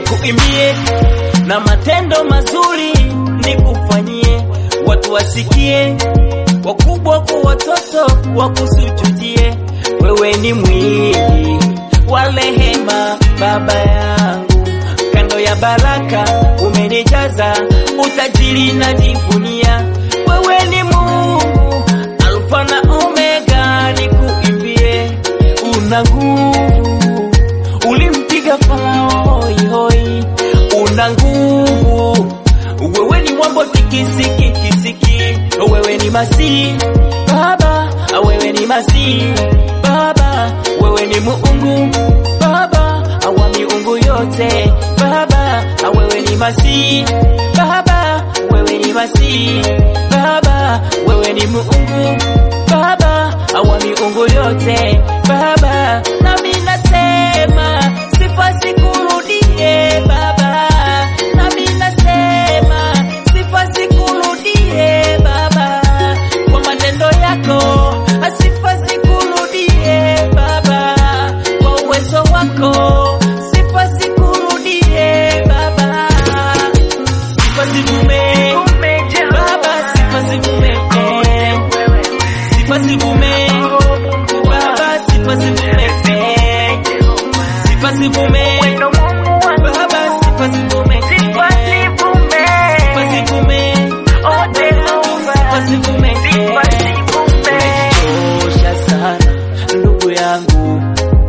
nikuimbie na matendo mazuri nikufanyie, watu wasikie, wakubwa kwa watoto wakusujudie. Wewe ni mwingi wa rehema, Baba yangu, kando ya baraka umenijaza utajiri, najivunia wewe ni Mungu Alfa na Omega, nikuimbie, una nguvu, ulimpiga Farao hoi hoi, una nguvu, wewe ni mwambo tikisiki kisiki, wewe ni Masihi Baba, wewe ni Masihi Baba, wewe ni Mungu Baba wa miungu yote Baba, wewe ni Masihi Baba, wewe ni Masihi Baba, wewe ni Mungu Baba wa miungu yote Baba, nami nasema sifa zikurudie Baba, nami nasema sifa zikurudie Baba, kwa matendo yako sifa zikurudie Baba, kwa uwezo wako sifa zikurudie Baba, sifa zivume Baba, sifa zivume sifa zivume Baba, sifa zivume sifa zivume Baba, sifa zivume sifa zivume sifa zivume Umechosha sana ndugu yangu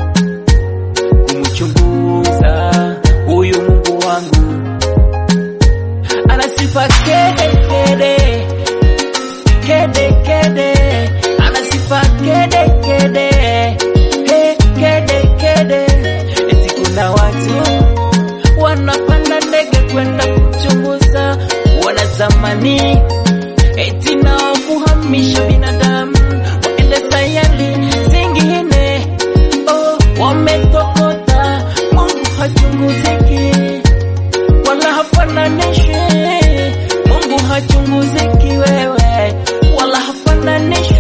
kumchunguza huyu Mungu wangu, ana sifa kede kede kede kede, ana sifa kede kede he kede kede. Eti kuna watu wanapanda ndege kwenda kuchunguza, wanatamani eti nao kuhamisha binadamu waende sayari zingine. Oh, wametokota, Mungu hachunguziki wala hafananishwi. Mungu hachunguziki wewe, wala hafananishwi